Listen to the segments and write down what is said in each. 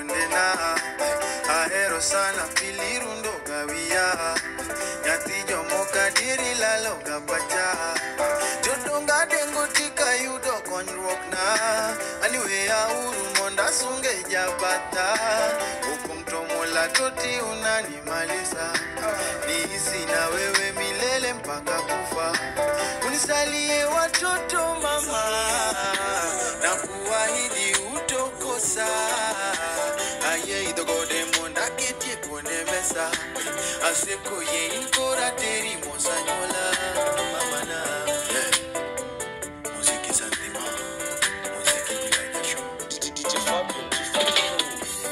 ondena ahero sana pilirundo gawia nyathi jomoka diri lalo ga pacha jodonga dengo tika yudo konyruok na aniweya uru monda sunge jabata hukum tomola toti unanimaliza niishi na wewe milele mpaka kufa unisalie watoto mama na kuahidi utokosa aye idhogode monda ketie kuone mesa aseko ye inkora teri mosanyola mamana yeah. muziki santima muziki dilanyasho DJ Fabio, DJ Fabio.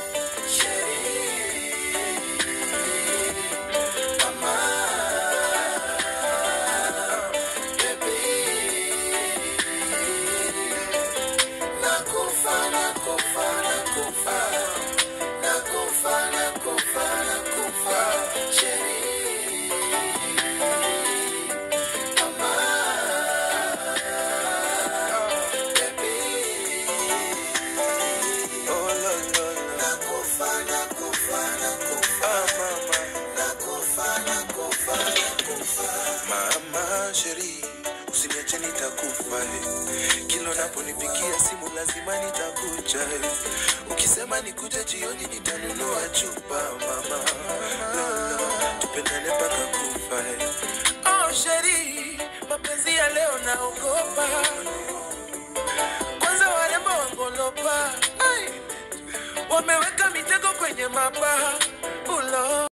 Oh, la, la, la. Ah, mama. Mama sheri, usiniache nitakufa eh. Kila unaponipigia simu lazima nitakuja eh. Ukisema nikuje jioni nitanunua chupa mama. Lola, tupendane mpaka kufa eh. Oh sheri, mapenzi ya leo naogopa. Kwanza warembo wangolopa. Ai, wameweka mitego kwenye mabaha. Ulo.